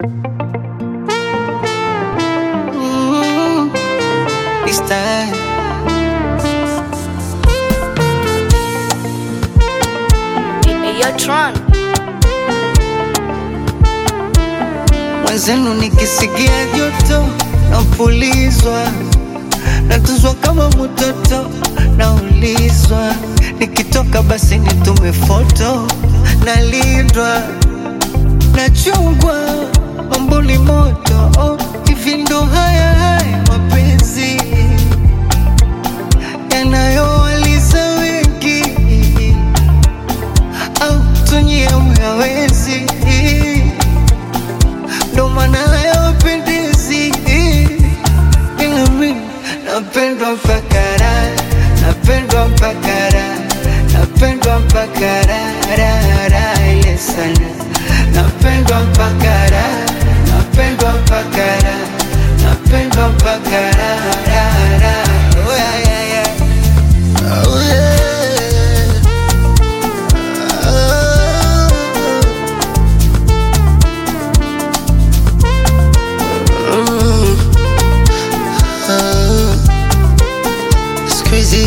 Mm, this time. Hey, Tron. Mwenzenu nikisikia joto napulizwa, natuzwa kama mtoto, naulizwa nikitoka basi nitume foto, nalindwa nachungwa, mambo ni moto oh, hivi ndo haya haya mapenzi yanayowaliza wengi au tunyie myawezi ndo maana hayawapendezi ila mi napendwa mpaka raha napendwa mpaka raha napendwa mpaka raha raha raha ile sana napendwa mpaka raha napendwa mpaka raha napendwa mpaka raha raha raha oh, yeah, yeah, yeah. Oh, yeah. It's crazy.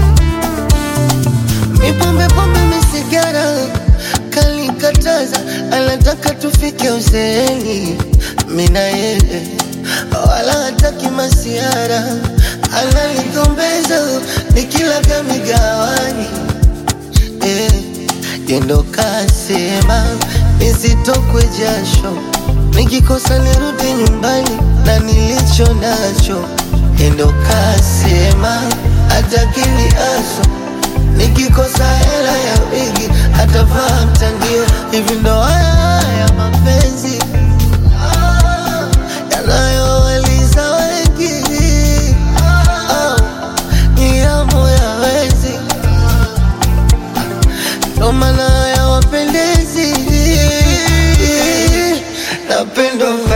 Mi pombe pombe mi sigara kalikataza, anataka tufike uzeeni, mi na yeye wala hataki masiara, ananigombeza nikila vya migawani eh, yendo kasema nisitokwe jasho, nikikosa nirudi nyumbani na nilicho nacho. Yendo kasema atakili aso, nikikosa hela ya wigi atavaa mtandio. Hivi ndo haya haya mapenzi ah, yanayowaliza wengi ah, ni yamu ya wezi ndo maana hayawapendezi. Napendwa